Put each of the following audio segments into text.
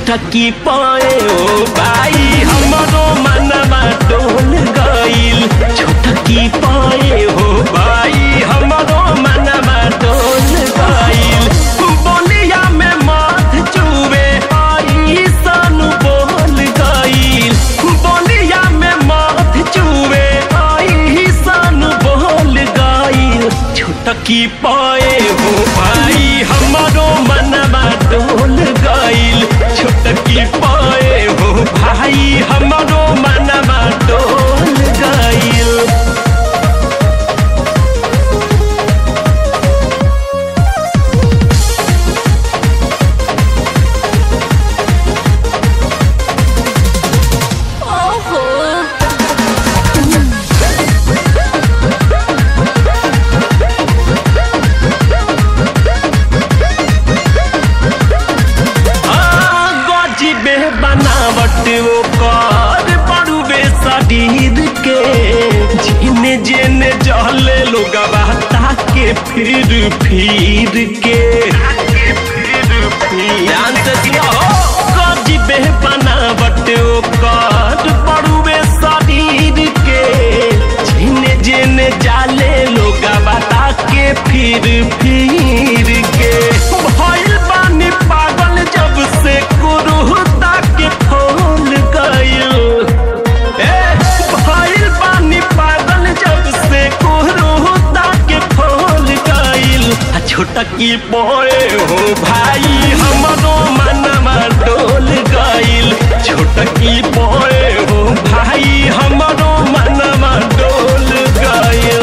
छुटकी पाए ओ भाई हमरो मनवा डोल गईल छुटकी पाए हो भाई हमरो मनवा डोल गईल बोलिया में माथ चुवे आई सन बोल गईल बोलिया में माथ चुवे आई सन बोल गईल छुटकी पाए हो भाई हमरो मनवा डोल गईल छुटकी पाए हो भाई हमरो मनवा डोल गईल ओहो गजिबे बनावट वो कर बड़ुबे शरीर के जिने जेने जहले लोग ताके फिर फिर के ध्यान से सुनो गजिबे बनावट वो कर बड़ुबे शरीर के जिने जेने जाले लोग ताके फिर फिर के भइल बानी पागल जब से कुरुहता के खोल गइल ए भइल बानी पागल जब से कुरुहता के खोल गइल आ छोटा की पड़े हो भाई हमरो मनवा डोल गइल छोटा की पड़े हो भाई हमरो मनवा डोल गइल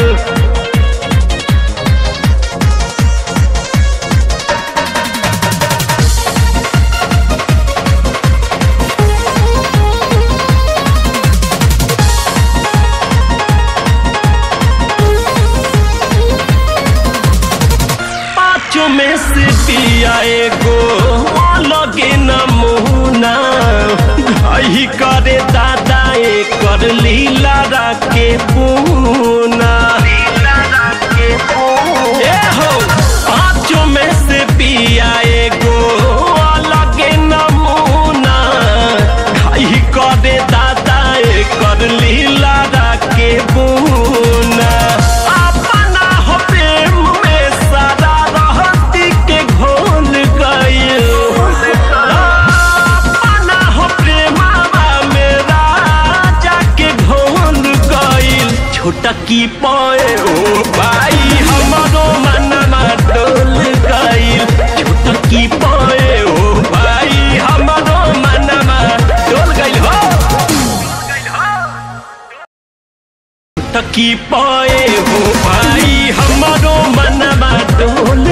पाँचों में से पिया एगो लगे नमूना घही करे दादा कर लीला राके पूना ए हो पाँचों में से पिया एगो लगे नमूना घही करे दादा कर लीला राके पूना अपना हो प्रेम में सारा रहती के घोल गइल अपना हो प्रेमवा में राजा के घोल गइल छोटा की पाए ओ भाई हमरो मनवा डोल गइल छोटा की पाए ओ भाई हमरो मनवा डोल गइल हो तकी पाए हो भाई हमारो मनवा डोल